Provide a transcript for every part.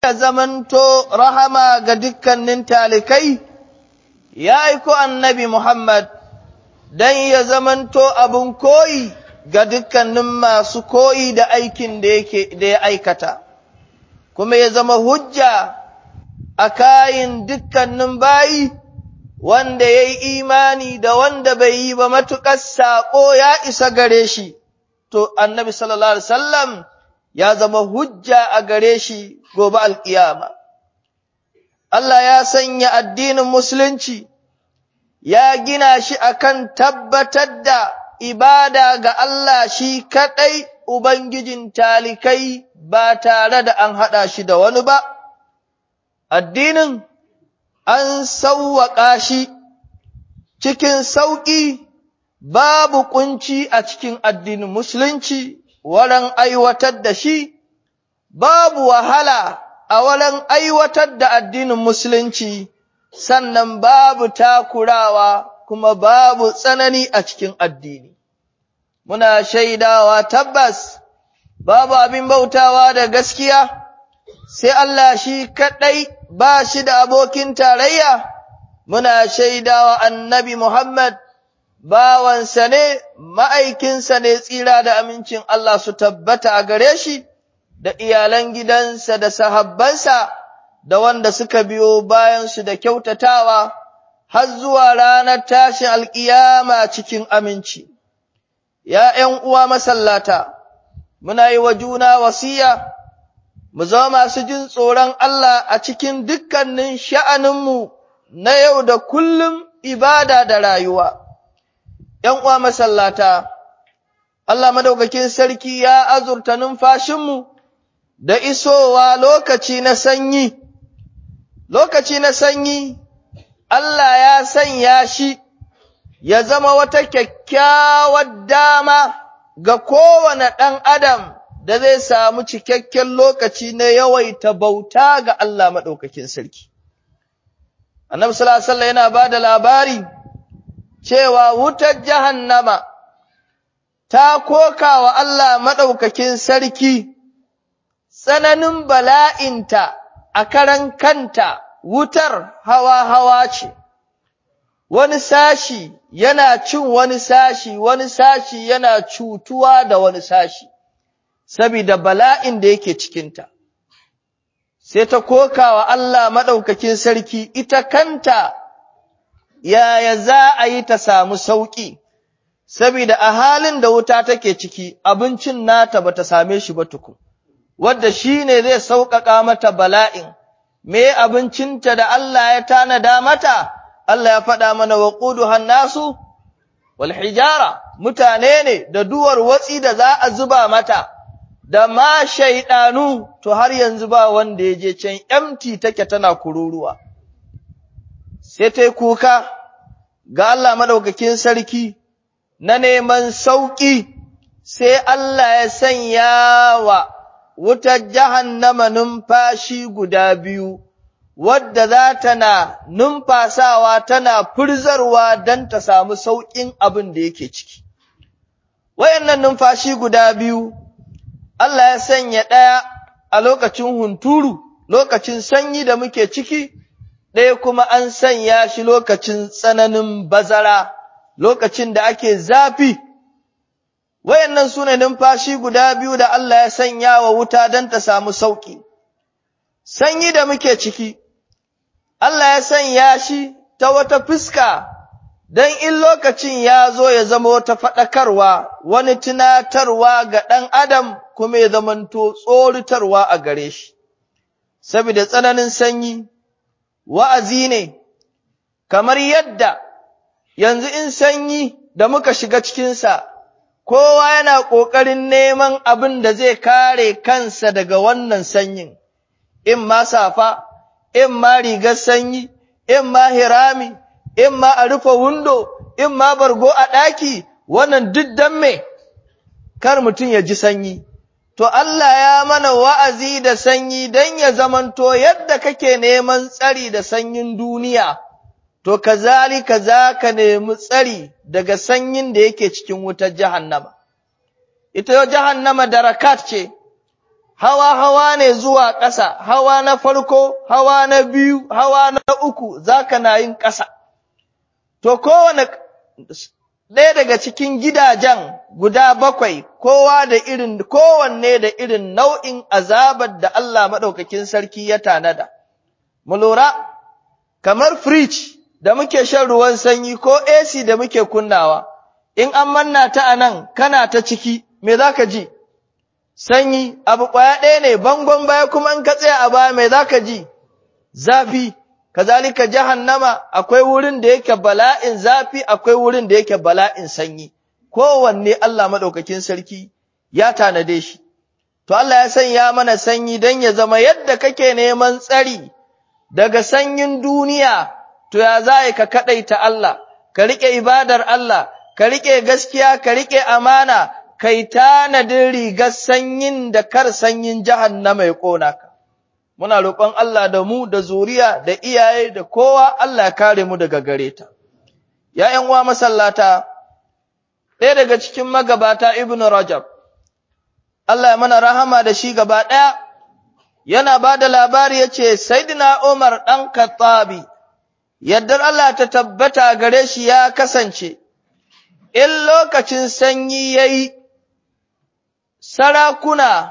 ya zamanto rahama ga dukkanin talikai, ya aiko annabi Muhammad don ya zamanto abin koyi ga dukkanin masu koyi da aikin da ya aikata, kuma ya zama hujja a kayin dukkanin bayi wanda ya yi imani da wanda bai yi ba matuƙar saƙo ya isa gare shi, to annabi sallallahu Alaihi wasallam ya zama hujja a gare shi gobe alƙiyama. Allah ya sanya addinin Musulunci, ya gina shi akan tabbatar da ibada ga Allah shi kaɗai Ubangijin talikai ba tare da an haɗa shi da wani ba, addinin an sauwaƙa shi cikin sauƙi babu ƙunci a cikin addinin Musulunci. wurin aiwatar da shi, babu wahala a wurin aiwatar da addinin Musulunci, sannan babu takurawa kuma babu tsanani a cikin addini. Muna shaidawa tabbas, babu abin bautawa da gaskiya, sai Allah shi kaɗai ba shi da abokin tarayya, muna shaidawa annabi Muhammad bawansa ne, ma'aikinsa ne tsira da amincin Allah su tabbata a gare shi, da iyalan gidansa da sahabbansa, da wanda suka biyo bayansu da kyautatawa, har zuwa ranar tashin alƙiyama cikin aminci. Ya ’yan uwa masallata, muna yi wa juna wasiya, mu zama masu jin tsoron Allah a cikin dukkanin sha'aninmu na yau da kullum ibada da rayuwa. ’yan uwa masallata, Allah madaukakin sarki ya azurta numfashinmu da isowa lokaci na sanyi, lokaci na sanyi, Allah ya sanya shi ya zama wata kyakkyawar dama ga kowane ɗan adam da zai samu cikakken lokaci na yawaita bauta ga Allah madaukakin sarki. Annabi sallallahu Alaihi wasallam yana ba da labari. cewa wutar jahannama ta koka wa Allah maɗaukakin sarki tsananin bala'inta a karan kanta wutar hawa-hawa ce, wani sashi yana cin wani sashi, wani sashi yana cutuwa da wani sashi, saboda bala'in da yake cikinta. Sai ta koka wa Allah maɗaukakin sarki ita kanta yaya za a yi ta samu sauƙi, saboda a halin da wuta take ciki abincin nata ba ta same shi ba tukun, wadda shi ne zai sauƙaƙa mata bala'in, me abincinta da Allah ya tanada mata, Allah ya faɗa mana wa ƙudu hannasu, wal hijara, mutane ne da duwar watsi da za a zuba mata, da ma shaiɗanu, to har yanzu ba wanda ya je can empty take tana kururuwa. sai ta yi kuka ga Allah maɗaukakin sarki na neman sauƙi, sai Allah ya sanya wa wutar jahannama numfashi guda biyu, wadda za ta na numfasawa tana furzarwa don ta samu sauƙin abin da yake ciki. Wayannan numfashi guda biyu, Allah ya sanya ɗaya a lokacin hunturu, lokacin sanyi da muke ciki, ɗaya kuma an sanya shi lokacin tsananin bazara, lokacin da ake zafi. Wayannan su ne numfashi guda biyu da Allah ya sanya wa wuta don ta samu sauƙi. Sanyi da muke ciki, Allah ya sanya shi ta wata fuska don in lokacin ya zo ya zama wata faɗakarwa, wani tunatarwa ga ɗan Adam kuma ya zamanto tsoritarwa a gare shi. Saboda tsananin sanyi, wa'azi ne, kamar yadda yanzu in sanyi da muka shiga cikinsa, kowa yana ƙoƙarin neman abin da zai kare kansa daga wannan sanyin, in ma safa, in ma rigar sanyi, in ma hirami, in ma a rufe windo, in ma bargo a ɗaki, wannan duk don me, kar mutum ya ji sanyi. To Allah ya mana wa'azi da sanyi don ya zamanto yadda kake neman tsari da sanyin duniya, to kazalika za ka nemi tsari daga sanyin da yake cikin wutar jahannama. Ita yau jahannama darakat ce, hawa-hawa ne zuwa ƙasa, hawa na farko, hawa na biyu, hawa na uku, za ka na yin ƙasa. To, kowane ɗaya daga cikin gidajen guda bakwai, kowa da irin, kowanne da irin nau'in azabar da Allah maɗaukakin sarki ya tanada. Mu lura, kamar firij da muke shan ruwan sanyi ko AC da muke kunnawa, in an manna ta a nan, kana ta ciki, me za ka ji? sanyi abu ƙwaya ɗaya ne bangon baya kuma in ka tsaya a baya mai zaka ji zafi kazalika jahannama akwai wurin da yake bala'in zafi akwai wurin da yake bala'in sanyi kowanne Allah madaukakin sarki ya tanade shi to Allah ya sanya mana sanyi dan ya zama yadda kake neman tsari daga sanyin duniya to ya za ka kadaita Allah ka rike ibadar Allah ka rike gaskiya ka rike amana kai tanadin rigar sanyin da kar sanyin jahannama ya ƙona ka. Muna roƙon Allah da mu da zuriya da iyaye da kowa Allah ya kare mu daga gare ta. ‘Ya'yan uwa masallata, ɗaya daga cikin magabata Ibn Rajab, Allah ya mana rahama da shi gaba ɗaya, yana ba da labari ya ce, Saidina Umar ɗan Kattabi, yaddar Allah ta tabbata gare shi ya kasance, in lokacin sanyi ya yi, sarakuna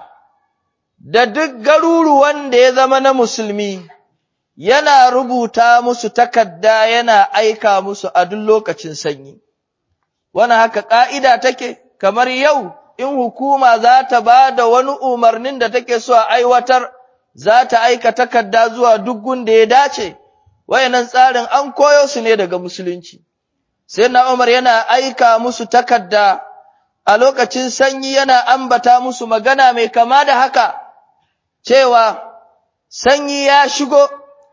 da duk garuruwan da ya zama na musulmi yana rubuta musu takarda yana aika musu a duk lokacin sanyi. Wani haka ƙa'ida take, kamar yau in hukuma za ta ba da wani umarnin da take so a aiwatar, za ta aika takarda zuwa duk gunda ya dace, wayannan tsarin an koyo su ne daga musulunci. Sai na Umar yana aika musu takarda a lokacin sanyi yana ambata musu magana mai kama da haka, cewa sanyi ya shigo,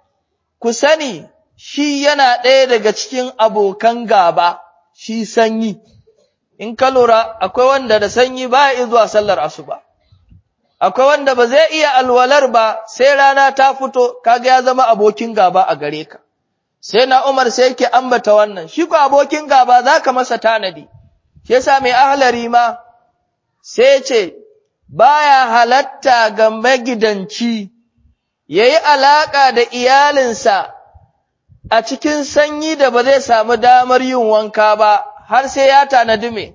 ku sani shi yana ɗaya daga cikin abokan gaba, shi sanyi. In ka lura, akwai wanda da sanyi ba ya zuwa sallar asuba, akwai wanda ba zai iya alwalar ba sai rana ta fito, kaga ya zama abokin gaba a gare ka. Sai na Umar sai yake ambata wannan, shi ko abokin gaba za ka masa tanadi. shi yasa mai ahlari ma sai ce baya halatta ga magidanci yayi alaka da iyalinsa a cikin sanyi da ba zai samu damar yin wanka ba har sai ya tanadi me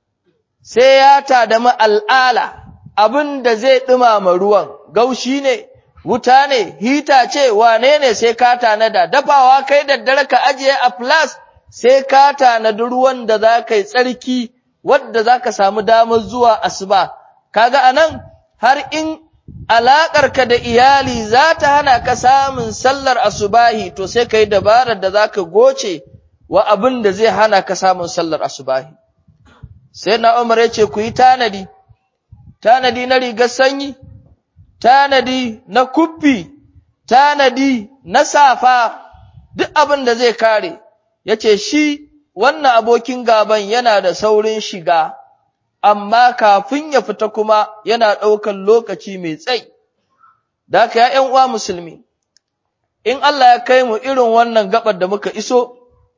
sai ya tadami al'ala abin da zai dumama ruwan gaushi ne wuta ne hita ce wane ne sai ka tanada dafawa kai daddare ka ajiye a flas sai ka tanadi ruwan da za ka yi tsarki wadda za ka samu damar zuwa asuba. Kaga anan har in alaƙarka da iyali za ta hana ka samun sallar asubahi to sai ka yi dabarar da za ka goce wa abin da zai hana ka samun sallar asubahi. Sai na Umar ya ce ku yi tanadi, tanadi na rigar sanyi, tanadi na kuffi, tanadi na safa, duk abin da zai kare. ya ce shi wannan abokin gaban yana da saurin shiga, amma kafin ya fita kuma yana ɗaukan lokaci mai tsai. Da haka ya uwa musulmi, in Allah ya kai mu irin wannan gabar da muka iso,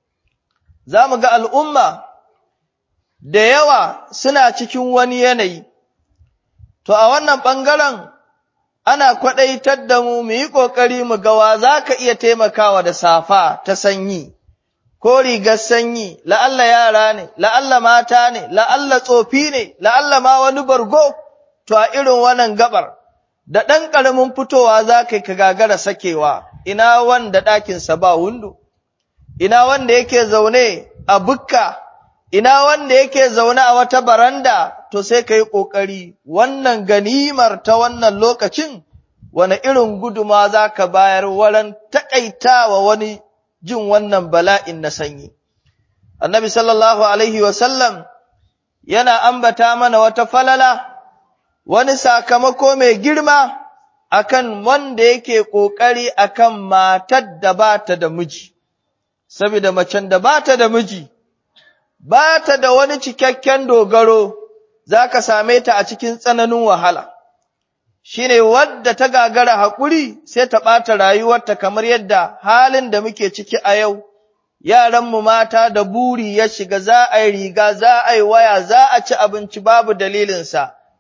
za mu ga al'umma da yawa suna cikin wani yanayi, to a wannan ɓangaren ana kwaɗaitar da mu mu yi ƙoƙari mu gawa za ka iya taimakawa da safa ta sanyi. ko rigar sanyi, la'alla yara ne, la'alla mata ne, la'alla tsofi ne, la'alla ma wani bargo, to a irin wannan gabar, da ɗan ƙaramin fitowa za ka ka gagara sakewa, ina wanda ɗakinsa ba wundu, ina wanda yake zaune a bukka, ina wanda yake zaune a wata baranda, to sai ka yi ƙoƙari, wannan ganimar ta wannan lokacin, wane irin guduma za ka bayar waran taƙaitawa wani jin wannan bala'in na sanyi. Annabi sallallahu Alaihi wasallam yana ambata mana wata falala, wani sakamako mai girma akan wanda yake ƙoƙari akan matar da ba ta da miji, saboda macen da ba ta da miji, ba ta da wani cikakken dogaro, za ka same ta a cikin tsananin wahala. shi ne wadda ta gagara haƙuri sai ta ɓata rayuwarta kamar yadda halin da muke ciki a yau, yaranmu mata da buri ya shiga za a yi riga, za a yi waya, za a ci abinci babu dalilinsa,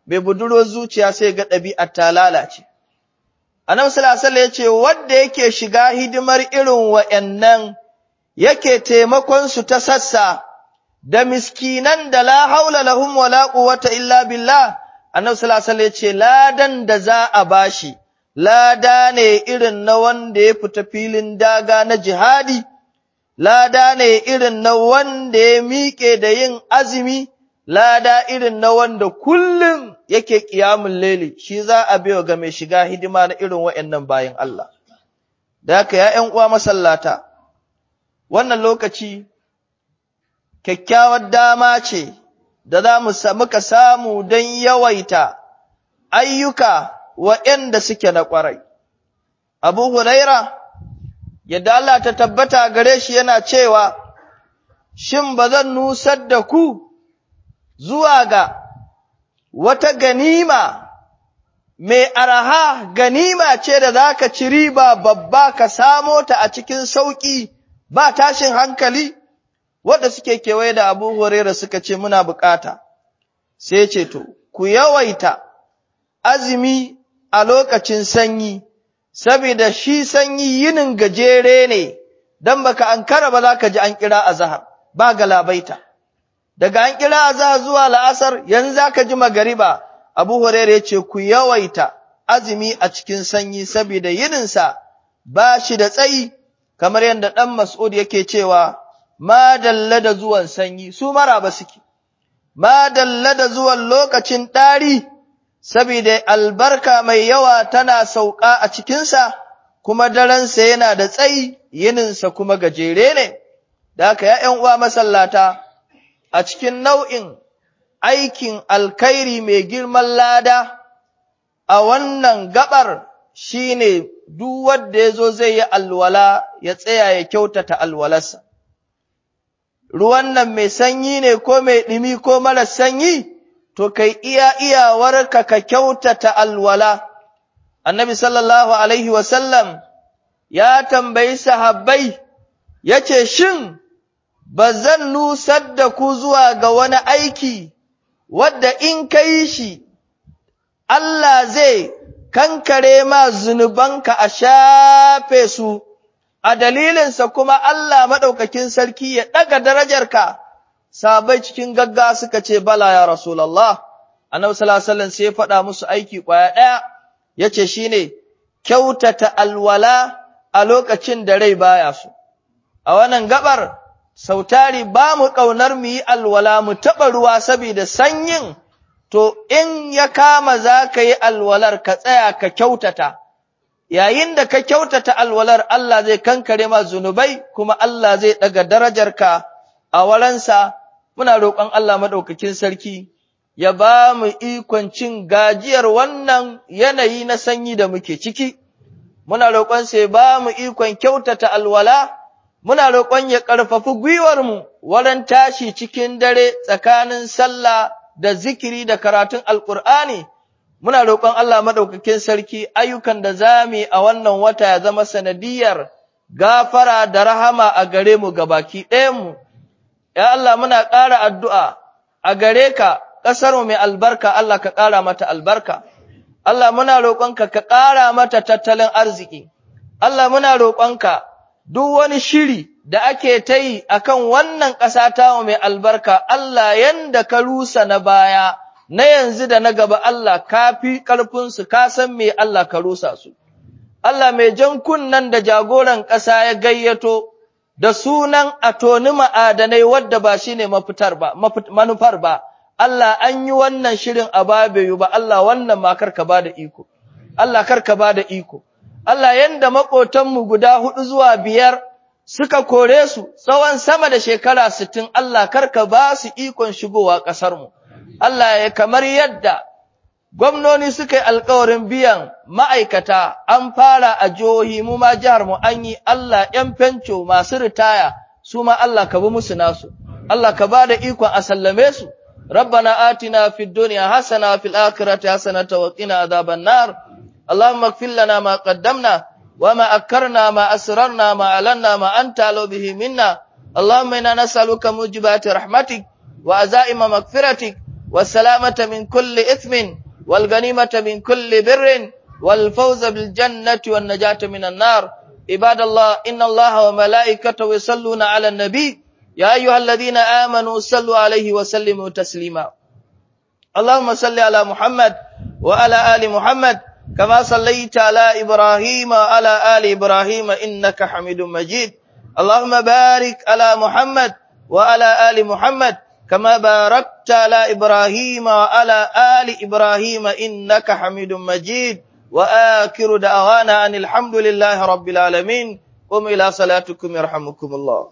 mai budurwar zuciya sai ga ɗabi'ar ta lalace. Annabi sallallahu alaihi ya ce wanda yake shiga hidimar irin wa'annan yake taimakon su ta sassa da miskinan da la haula lahum wala quwwata illa billah Annabi sallallahu alaihi ya ce ladan da za a bashi lada ne irin na wanda ya fita filin daga na jihadi lada ne irin na wanda ya miƙe da yin azumi lada irin na wanda kullum yake ƙiyamun leli shi za a biyo ga mai shiga hidima na irin wa'yannan bayan Allah. Da haka ya ’yan uwa masallata, wannan lokaci kyakkyawar dama ce da za mu muka samu don yawaita ayyuka wa'yanda suke na ƙwarai. Abu Huraira, yadda Allah ta tabbata gare shi yana cewa, Shin ba zan nusar da ku zuwa ga wata ganima mai araha ganima ce da za ka ci riba babba ka samo ta a cikin sauƙi ba tashin hankali wadda suke kewaye da abu horera suka ce muna bukata sai ce to ku yawaita azumi a lokacin sanyi saboda shi sanyi yinin gajere ne don baka ankara ba za ka ji an kira azahar ba galabaita daga an kira azahar zuwa la'asar yanzu za ka ji magariba abu hurairah ya ce ku yawaita azumi a cikin sanyi saboda yininsa ba shi da tsayi kamar yadda ɗan mas'ud yake cewa ma dalla da zuwan sanyi su maraba suke ma dalla da zuwan lokacin ɗari saboda albarka mai yawa tana sauka a cikinsa kuma darensa yana da tsayi yininsa kuma gajere ne da haka ya ’yan uwa masallata a cikin nau'in aikin alkhairi mai girman lada a wannan gabar shine duk wanda yazo zai yi alwala ya tsaya ya kyautata alwalarsa ruwan nan mai sanyi ne ko mai ɗimi ko mara sanyi to kai iya iyawarka ka kyautata alwala annabi sallallahu alaihi wasallam ya tambayi sahabbai yace shin ba zan nusar da ku zuwa ga wani aiki wadda in ka yi shi, Allah zai kankare ma zunubanka a shafe su, a dalilinsa kuma Allah maɗaukakin sarki ya ɗaga darajarka, sabai cikin gagga suka ce, Bala ya Rasulallah, annabi sallallahu sai ya faɗa musu aiki ƙwaya ɗaya, ya ce shi ne, kyautata alwala a lokacin da rai baya su. A wannan gabar, sautari ba mu ƙaunar mu yi alwala mu taɓa ruwa saboda sanyin, to in ya kama za ka yi alwalar ka tsaya ka kyautata, yayin da ka kyautata alwalar Allah zai kankare ma zunubai kuma Allah zai ɗaga darajarka a walansa, muna roƙon Allah maɗaukakin sarki, ya ba mu ikon cin gajiyar wannan yanayi na sanyi da muke ciki, muna roƙon sai ba mu ikon kyautata alwala. muna roƙon ya ƙarfafi gwiwarmu wurin tashi cikin dare tsakanin sallah da zikiri da karatun alƙur'ani, muna roƙon Allah maɗaukakin sarki ayyukan da za mu yi a wannan wata ya zama sanadiyar gafara da rahama a gare mu gabaki ɗayanmu. Ya Allah muna ƙara addu'a a gare ka ƙasarmu mai albarka Allah ka ƙara mata albarka. Allah muna roƙonka ka ƙara mata tattalin arziki. Allah muna roƙonka duk wani shiri da ake ta yi a kan wannan ƙasa ta mai albarka, Allah yanda ka rusa na baya, na yanzu da na gaba Allah ka fi ƙarfinsu, ka san me Allah ka rusa su. Allah mai jan kunnan da jagoran ƙasa ya gayyato da sunan a toni ma'adanai wadda ba shi ne mafitar ba, manufar ba, Allah an yi wannan shirin a babayu ba, Allah wannan ma karka ba da iko, Allah karka ba da iko. Allah yanda maƙotanmu guda huɗu zuwa biyar suka kore su tsawon sama da shekara sittin Allah karka ba su ikon shigowa ƙasarmu. Allah ya kamar yadda gwamnoni suka yi alkawarin biyan ma'aikata an fara a jihohi mu ma jihar mu an yi Allah ‘yan fenco masu ritaya su ma Allah ka bi musu nasu. Allah ka ba da ikon a sallame su. ربنا آتنا في الدنيا حسنة وفي الآخرة حسنة وقنا عذاب النار اللهم اغفر لنا ما قدمنا وما أكرنا ما أسررنا ما أعلنا ما أنت أعلم به منا اللهم إنا نسألك موجبات رحمتك وعزائم مغفرتك والسلامة من كل إثم والغنيمة من كل بر والفوز بالجنة والنجاة من النار عباد الله إن الله وملائكته يصلون على النبي يا أيها الذين آمنوا صلوا عليه وسلموا تسليما اللهم صل على محمد وعلى آل محمد كما صليت على إبراهيم وعلى آل إبراهيم إنك حميد مجيد اللهم بارك على محمد وعلى آل محمد كما باركت على إبراهيم وعلى آل إبراهيم إنك حميد مجيد وآخر دعوانا أن الحمد لله رب العالمين قم إلى صلاتكم يرحمكم الله